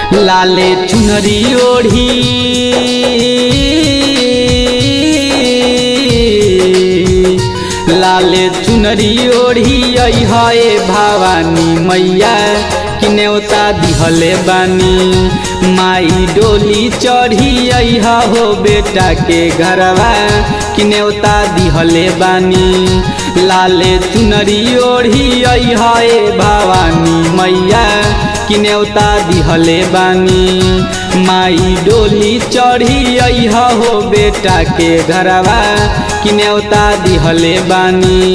लाले चुनरी ओढ़ी लाले चुनरी ओढ़ी है भवानी मैया कि न्योता दिहले बानी माई डोली चढ़ी अहा हो बेटा के घरवा कि न्योता दिहले बानी लाले चुनरी ओढ़ी है भवानी मैया कि न्योता दिहले बानी माई डोली चढ़ी अहा हो बेटा के घरवा कि न्योता दिहले बानी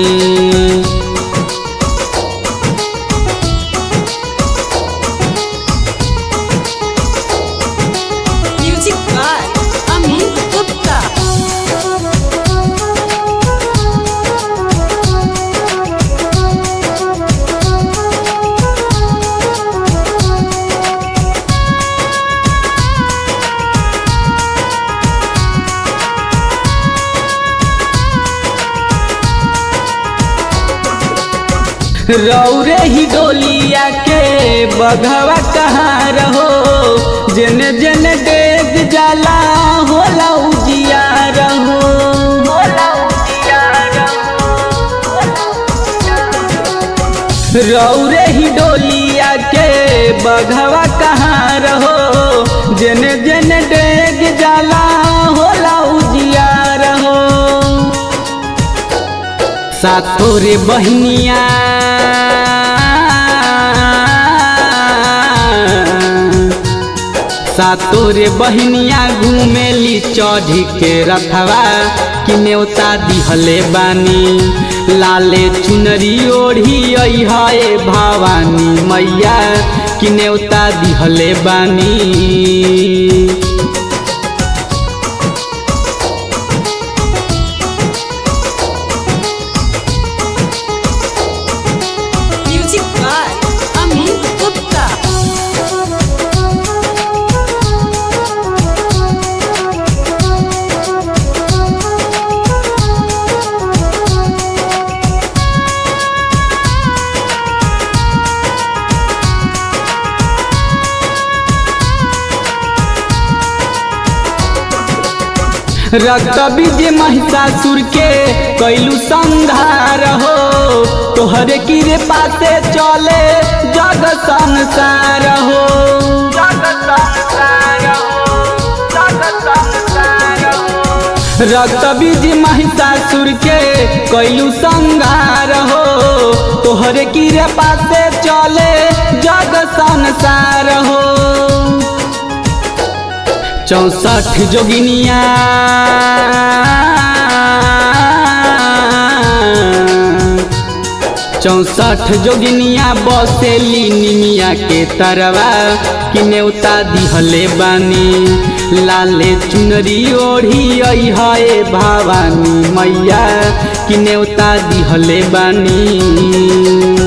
Music by Amit Gupta. रौरे ही डोलिया के बघवा कहाँ रहो जन जन डेग जाला होला उजिया रहो रौरे ही डोलिया के बघवा कहाँ रहो जन जन डेग जाला होला उजिया रहो सातोरे बहनिया सातोरे बहनिया घूमेली चढ़ी के रखवा कि न्योता दिहले बानी लाले चुनरी ओढ़ी है भवानी मैया कि न्योता दिहले बानी Music by Amit Gupta. रक्त बीज महिषासुर के कैलू संहार हो तोहरे किरे पासे चले जग संसार हो रक्त बीज महिषासुर के कैलू संहार हो तोहरे किरे पासे चले जग संसार हो चौसठ जोगिनिया चौसठ जोगिनिया बसेली निमिया के तरवा कि न्योता दिहले बानी लाले चुनरी ओढ़ी है भवानी मैया कि न्योता दिहले बानी